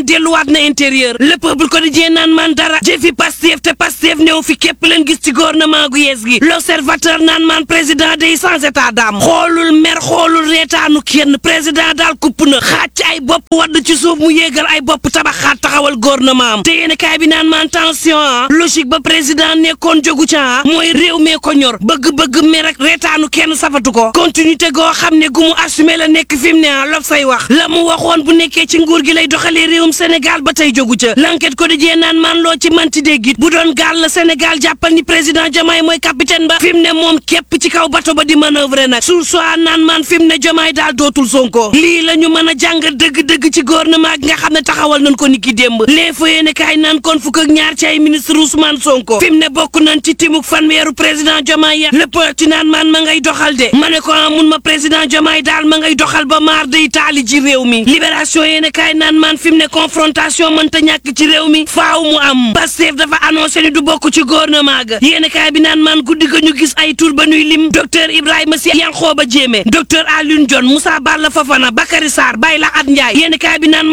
man delluwaat na intérieur le peuple quotidien naan man dara jëfi Pastef te Pastef néew fi képp leen gis ci gouvernement gu yees gi l'observateur naan man président day sans état d'âme xoolul mer xoolul reetaanu kenn président daal kupp na xaaj ay bopp wadd ci suuf mu yéegal ay bopp tabaxaat taxawal gouvernement am te yéen kaay bi naan man tension ah logique ba président nekkoon jogu ca mooy réew mee ko ñor bëgg-bëgg mer ak reetaanu kenn safatu ko continuité goo xam ne gu mu assumé la nekk fi mu ne ah lob say wax la mu waxoon bu nekkee ci nguur gi lay doxalee réewum Sénégal ba tey jogu ca l'enquête quotidien naan man loo ci manti dégg it bu doon gaal la Sénégal jàppal ni président Diomaye mooy capitaine ba fi mu ne moom képp ci kaw bato ba di manœuvrer nag sur soit naan man fi mu ne Diomaye daal dootul Sonko lii la ñu mën a jàngat dëgg-dëgg ci gouvernement gi nga xam ne taxawal nañ ko niki démb l'info yéene kaay naan kon fukk ak ñaar ci ay ministre Ousmane Sonko fi mu ne bokk nañ ci timuk fanweeru président Diomaye ya le ci naan man ma ngay doxal de ma ne ko mun ma président Diomaye daal ma ngay doxal ba maar day taali ci réew mi libération yéene kaay naan man fi mu ne confrontation mënta ñàkk ci réew mi faaw mu am Pastef dafa annoncé ni du bokk ci gouvernement ga yéene kaay bi naan man guddi ga ñu gis ay tur ba nuy lim docteur Ibrahima Sy Yankhoba Diémé docteur Alioune Dione Moussa Balla Fofana Bakary Sarr Bayla At Ndiaye yéene kaay bi naan